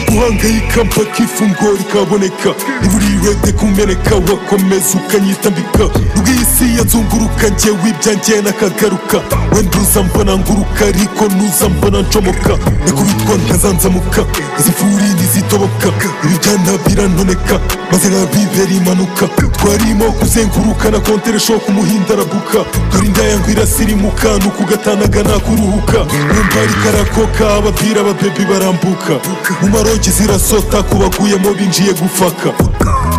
guhangayika mpaka ifunguro rikaboneka iburirete kumeneka wakomeza ukanyitambika rw'isi yanzunguruka njyewe ibyanjye nakagaruka wenda uza mbona nguruka ariko nuza mbona ncomoka nakubitwa nkazanzamuka izifuri ntizitoboka ibijyana biranoneka maze nkabibera impanuka twarimo kuzenguruka na konteresho ku muhinda araguka dore inda yangu irasirimuka ni ukugatanaga nakuruhuka wumva rikarakoka ababwira ababebi barambuka mu marogi zirasota ku baguyemo binjiye gufaka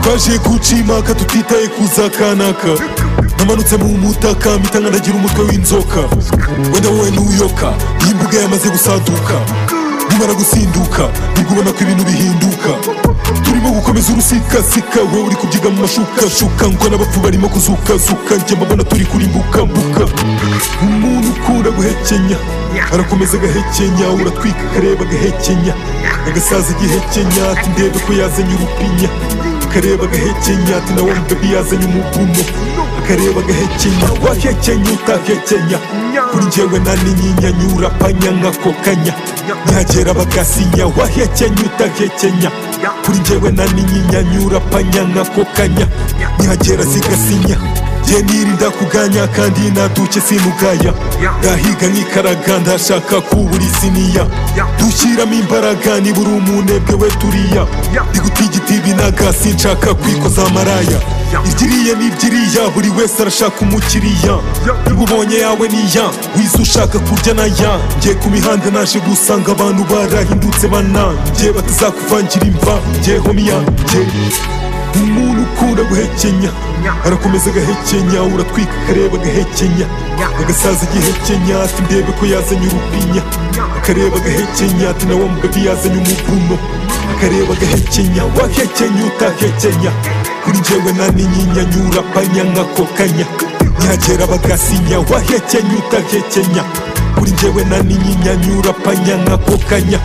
twaje guca imaka tutitaye kuza kanaka namanutse mu mutaka mpita nkanagira umutwe w'inzoka wenda wowe n'uyoka iyi mbuga yamaze gusaduka nimara gusinduka nibwo ubona ko ibintu bihinduka turimo gukomeza urusikasika wowe uri kubyiga mu mashukashuka ngo n'abapfu barimo kuzukazuka njye mbabona turi kurimbukambuka umuntu ukunda guhekenya arakomeza agahekenya uratwika akareba agahekenya agasaza igihekenya ati ndebe ko yazanye urupinya akareba agahekenya ati nawe mbebi yazanye umuvumo akareba agahekenya wahekenya utahekenya kuri njyewe naninyinyanyura panya nkakokanya ntihagera bagasinya wahekenya utahekenya kuri njyewe naninyinyanyura panya nkakokanya ntihagera zigasinya njye nirinda kuganya kandi naduke sinugaya ndahiga nkikaraga ndashaka kubura isiniya dushyiramo imbaraga nibura umunebwe we turiya ndigutigita ibinaga sinshaka kwikoza amaraya iryiriya n'ibyiriya buri wese arashaka umukiriya ubonye yawe niya wize ushaka kurya naya njye ku mihanda naje gusanga abantu barahindutse bananjye batazakuvangira imva njye homiya njye umuntu ukunda guhekenya arakomeza agahekenya uratwika akareba agahekenya agasaza igihekenya ati ndebe ko yazanye urupinya akareba agahekenya ati nawe mugabi yazanye umuvuno akareba agahekenya wahekenya utahekenya kuri njyewe naninyinyanyura panya nkakokanya ntihagera bagasinya wahekenya utahekenya kuri njyewe naninyinyanyura panya nkakokanya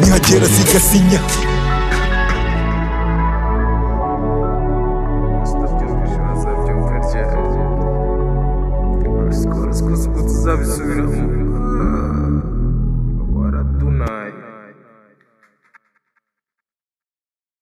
ntihagera zigasinya tuzabisubiramo